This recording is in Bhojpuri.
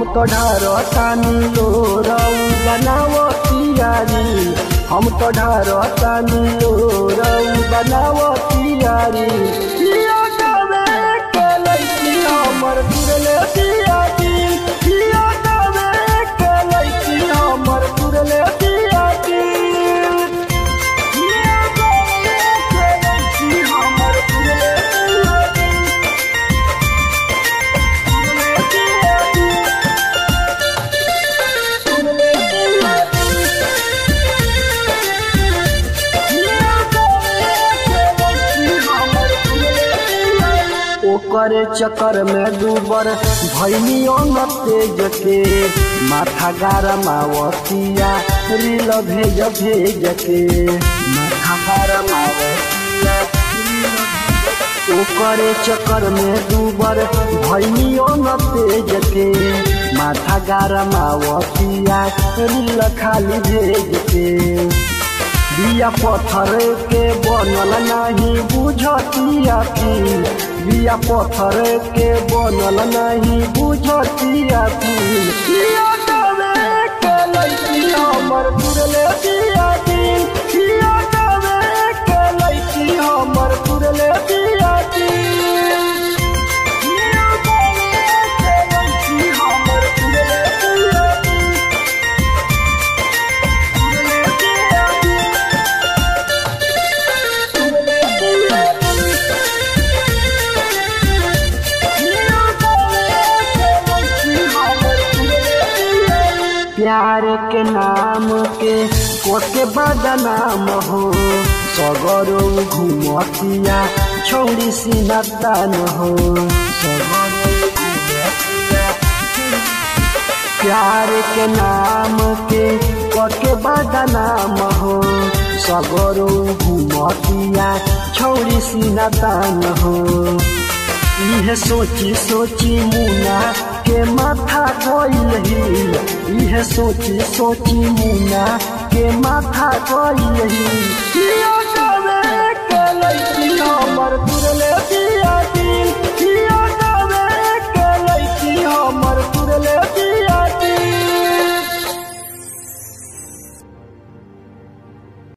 तो ढारतानी लोरऊ बनावो तियारी हम तो ढारतानी लोरऊ बनावो तियारी पिया गावे के लइकी हमर तुरले दियादी पिया गावे के लइकी हमर तुरले दियादी पिया गावे के लइकी हमर तुरले दियादी ओकर चक्कर में डूबर भैनियो न तेज के माथा गारमावतिया रील भेज भेज के माथा गारमावतिया ओकर चक्कर में डूबर भैनियो न तेज के माथा गारमावतिया रील खाली भेज के बिया पत्थर के बनल नहीं बुझतिया की बिया पत्थर के बनल नहीं बुझतिया की बिया गावे के लइकी हमर तुरले दिया दिन बिया गावे के लइकी हमर तुरले दिया दिन बिया गावे के लइकी हमर तुरले दिया दिन तुरले दिया दिन प्यार के नाम के कोटे बदनाम हो सगरो घुमतिया छोड़ी सिनतन हो सगरो घुमतिया प्यार के नाम के कके बदनाम हो सगरो घुमतिया छौड़ी सिनतन हो इहे सोची सोची मुना के माथा गइल ही इहे सोची सोची मुना के माथा गइल ही किया गावे के लइकी हमर तुरले